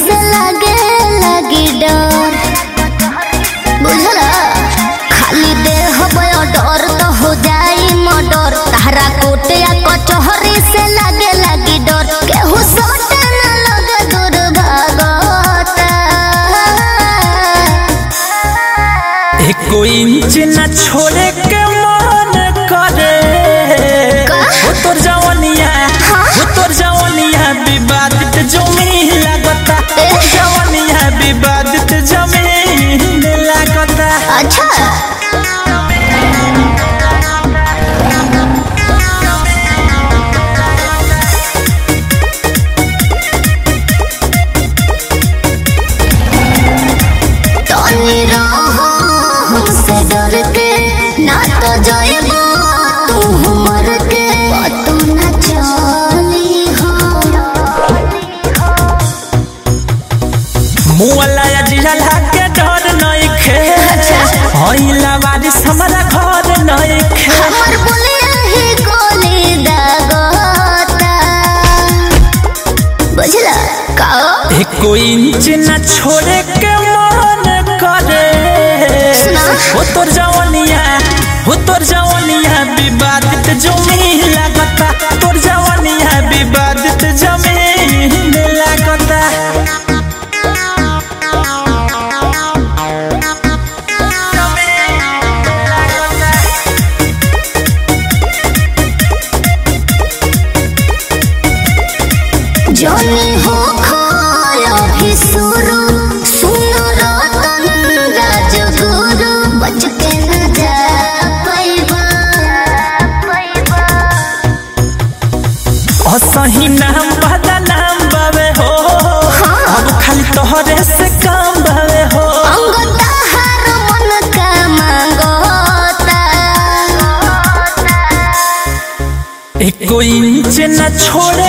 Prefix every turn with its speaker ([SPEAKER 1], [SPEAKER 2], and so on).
[SPEAKER 1] से लगे लगी डर बुझला खाली देह डर तो हो जाई मर्डर तारा कोटे या कचहरी से लगे लगी डर केहू सोटे न लगे दूर भागता
[SPEAKER 2] एको इंच न छोड़े के मन करे
[SPEAKER 1] का?
[SPEAKER 2] हो तोर जवनिया हो तोर जवनिया विवादित जमीन लागता हो जवनिया विवादित जमीन लागता
[SPEAKER 1] अच्छा तनी रहो हमसे डर के ना तो जाएबो तू मर के तू न चली हो
[SPEAKER 2] मुअला या जिला के डर नहीं खे हईला बारिश हमारा घर नहीं खे
[SPEAKER 1] हमर बुलिया ही गोली दागता बुझला का
[SPEAKER 2] एको इंच न छोड़े के मन करे
[SPEAKER 1] सुना।
[SPEAKER 2] हो तोर जवनिया हो तोर जवनिया विवादित जमीन लागता तोर जवनिया विवादित जमीन लागता
[SPEAKER 1] जनी हो खाया भी सुरु सुनो रतन राजगुरु बच के न जा पैबा
[SPEAKER 2] असही नाम बदा नाम बावे हो अब खाली तोहरे से काम बावे हो
[SPEAKER 1] अंग तहार मन का मांगता
[SPEAKER 2] एको इंच न छोड़े